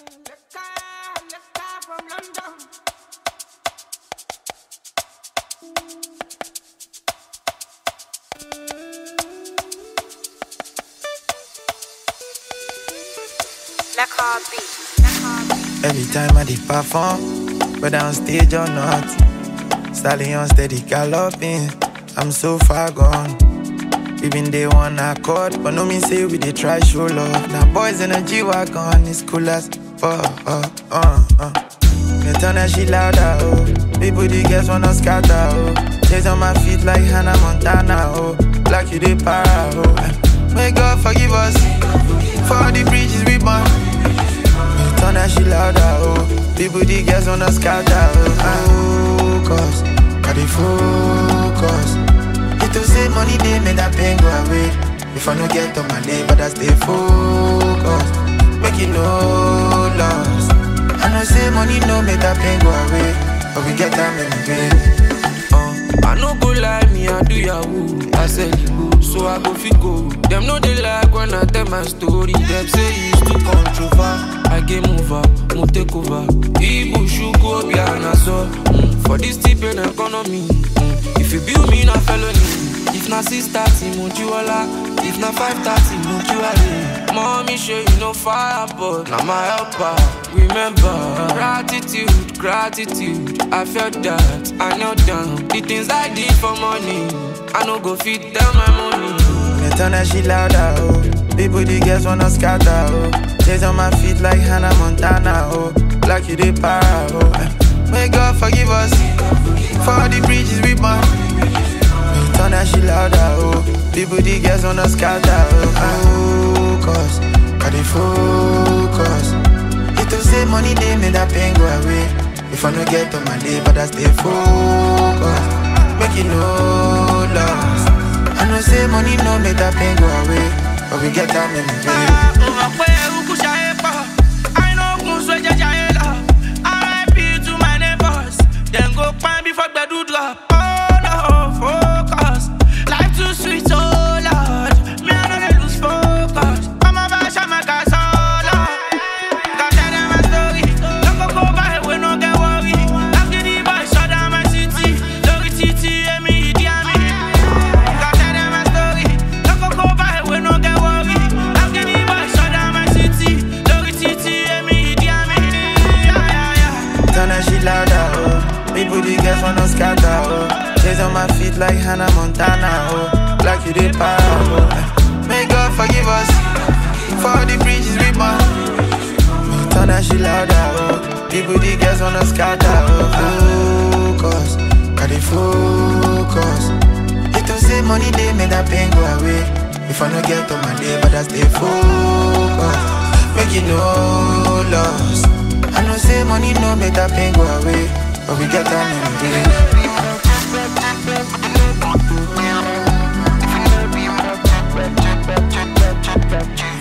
Every time I did perform, whether on stage or not, stallion steady galloping. I'm so far gone. Even they one accord, but no mean say we they try show love. Now boys in a G wagon, it's cool as fuck. Uh, uh, uh. Me turn that shit louder, oh. People the girls wanna scatter, oh. Chase on my feet like Hannah Montana, oh. Like you they para, oh. May God forgive us for all the bridges we burn. Me turn that shit louder, oh. People the girls wanna scatter, oh. Focus, I dey focus. It to say money they make that pain go away. If I no get on my day, but I stay focused. Make it no loss. I know say money no make that pain go away, but we get time in the day. Uh, I no go lie, me I do yahoo. I said it go, so I go fit go. Them know they like when I tell my story. Them say it's too controversial. I game over, mo take over. Ibu shuku obi anaso. Mm, for this tip in economy. Mm, if you build me na felony. If na six thirty, mo jiwala. If na five thirty, mo jiwale. Mommy show you no fire, but na my helper. Remember, gratitude, gratitude. I felt that, I knelt down. The things I did for money, I no go fit tell my money. Me turn that shit louder, oh. People the girls wanna scatter, oh. Chase on my feet like Hannah Montana, oh. Like you they para, oh. May God forgive us for all the bridges we burn. Me turn that shit louder, oh. People the girls wanna scatter, oh. Focus, I dey focus. It to say money they make that pain go away. If I no get on my day, but I stay focused. Make it no loss. I know say money no make that pain go away, but we get time in the day. Drop. Oh no, focus. Life too sweet, oh Lord. Me I know they lose focus. I'm a bash, I'm a gas, oh Lord. Got tell them my story. Don't go go by, we no get worry. I'm getting by, shut down my city. Lori titi, and me, Idi Amin. Got tell them my story. Don't go go by, we no get worry. I'm getting by, shut down my city. Lori titi, and me, Idi Amin. Yeah, yeah, yeah. Turn that shit louder, oh. People the girls wanna scatter, oh. Chase on my feet like Hannah Montana, oh. Like you they para, oh. May God forgive us for all the bridges we burn. Me turn that shit louder, oh. People the girls wanna scatter, oh. Focus, I dey focus. It to say money they make that pain go away. If I no get on my day, but I stay focused. Make it no loss. I know say money no make that pain go away, but we get time in the day.